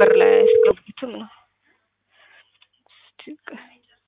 በር ላይ አያስገቡትም ነው። እስቲ ቆይ።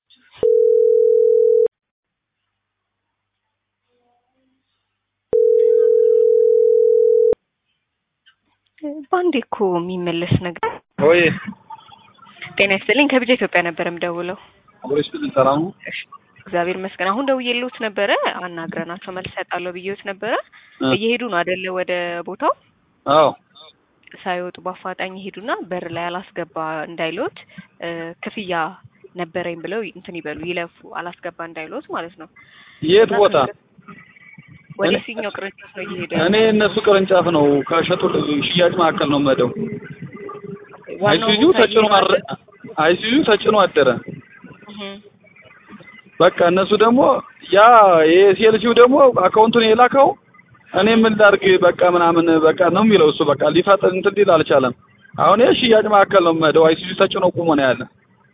በአንዴ እኮ የሚመለስ ነገር ወይ ጤና ይስጥልኝ ከቢጃ ኢትዮጵያ ነበር የምደውለው። ወይስ ሰላም ነው? እሺ እግዚአብሔር ይመስገን። አሁን ደውዬልዎት ነበረ አናግረናቸው መልስ እሰጣለሁ ብዬዎት ነበረ። እ እየሄዱ ነው አይደለ ወደ ቦታው አዎ ሳይወጡ በአፋጣኝ ይሄዱና በር ላይ አላስገባ እንዳይሎት እ ክፍያ ነበረኝ ብለው እንትን ይበሉ ይለፉ አላስገባ እንዳይሎት ማለት ነው። የት እና ቦታ? ወደ እኔ- የትኛው ቅርንጫፍ ነው እየሄደ እኔ እነሱ ቅርንጫፍ ነው ከሸጡ ሽያጭ መካከል ነው የምሄደው። ዋናው አይሱዙ ቦታ ተጭኖ እየሄዱ አረ አይሱዙ ተጭኖ አደረ። እህ በቃ እነሱ ደግሞ ያ የሴልሲው ደግሞ አካውንቱን የላከው እኔ ምን ላድርግ በቃ ምናምን በቃ ነው የሚለው እሱ በቃ ሊፈጥን እንትን ሊል አልቻለም። አሁን ይሄ ሽያጭ መካከል ነው የምሄደው። አይሱዙ ተጭኖ ቁሞ ነው ያለ።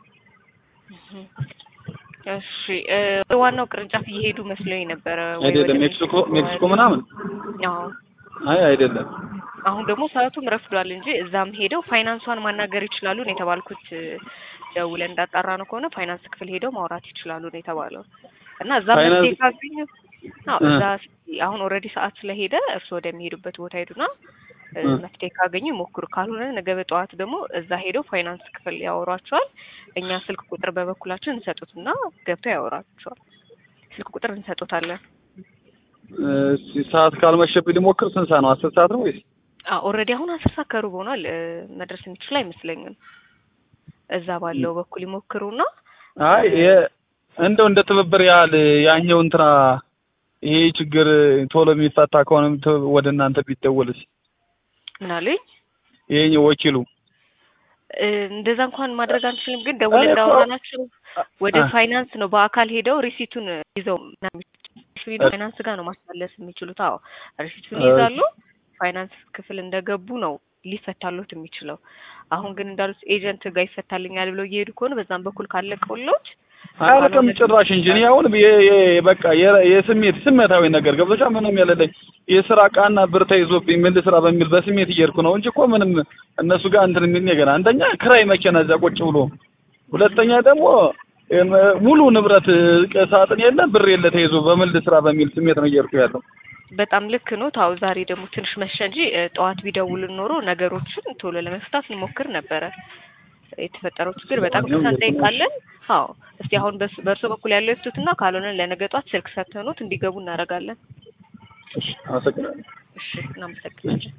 እሺ እ ወደ ዋናው ቅርንጫፍ እየሄዱ መስሎኝ ነበረ። ወይ አይደለም ወደ ሜክሲኮ ሜክሲኮ ምናምን አዎ አይ አይደለም አሁን ደግሞ ሰዓቱም ረፍዷል እንጂ እዛም ሄደው ፋይናንሷን ማናገር ይችላሉ ነው የተባልኩት። ደውለን እንዳጣራ ነው ከሆነ ፋይናንስ ክፍል ሄደው ማውራት ይችላሉ ነው የተባለው እና እዛ ፋይናንስ- መፍትሄ ካገኙ አዎ እ እዛ እስኪ አሁን ኦልሬዲ ሰዓት ስለሄደ እርስዎ ወደሚሄዱበት ቦታ ሄዱና እ እ መፍትሄ ካገኙ ይሞክሩ። ካልሆነ ነገ በጠዋት ደግሞ እዛ ሄደው ፋይናንስ ክፍል ያወሯቸዋል። እኛ ስልክ ቁጥር በበኩላችን እንሰጡትና ገብተው ያወሯቸዋል። ስልክ ቁጥር እንሰጡታለን። እስኪ ሰዓት ካልመሸብኝ ልሞክር። ስንት ሰዓት ነው? አስር ሰዓት ነው ወይስ? ኦልሬዲ አሁን አስር ሰዓት ከሩብ ሆኗል። እ መድረስ የሚችል አይመስለኝም። እዛ ባለው በኩል ይሞክሩና አይ የ- እንደው እንደ ትብብር ያህል ያኛው እንትና ይሄ ችግር ቶሎ የሚፈታ ከሆነ ቶ- ወደ እናንተ ቢደወልስ? ምን አሉኝ? ይሄኛው ወኪሉ እ እንደዛ እንኳን ማድረግ አንችልም፣ ግን ደውለን እኔ እኮ- እንዳወራናቸው ወደ አ- ፋይናንስ ነው በአካል ሄደው ሪሲቱን ይዘው ምናምን ሄደው ፋይናንስ ጋር ነው ማስመለስ የሚችሉት። አዎ ሪሲቱን ይይዛሉ። ፋይናንስ ክፍል እንደገቡ ነው ሊፈታሉት የሚችለው። አሁን ግን እንዳሉት ኤጀንት ጋር ይፈታልኛል ብለው እየሄዱ ከሆነ በዛም በኩል ካለቀውሎት አያልቅም ጭራሽ እንጂ እኔ አሁን የ- የ- በቃ የ- የስሜት ስሜታዊ ነገር ገብቶሻ ምንም የሌለኝ የስራ ዕቃና ብር ተይዞብኝ ምን ልስራ በሚል በስሜት እየሄድኩ ነው እንጂ እኮ ምንም እነሱ ጋር እንትን የሚል ነገር አንደኛ ክራይ መኪና እዛ ቁጭ ብሎ፣ ሁለተኛ ደግሞ እም፣ ሙሉ ንብረት ቅ- ሳጥን የለ ብር የለ ተይዞ በምን ልስራ በሚል ስሜት ነው እየሄድኩ ያለው። በጣም ልክ ነው። ታው ዛሬ ደግሞ ትንሽ መሸ እንጂ እ ጠዋት ቢደውልን ኖሮ ነገሮችን ቶሎ ለመፍታት እንሞክር ነበረ። የተፈጠረው ችግር በጣም ይቅርታ እንጠይቃለን። አዎ እስቲ አሁን በስ- በእርሶ በኩል ያለው ይፍቱትና ካልሆነ ለነገ ጧት ስልክ ሰጥተኖት እንዲገቡ እናደርጋለን። አመሰግናለሁ። እሺ እናመሰግናለን።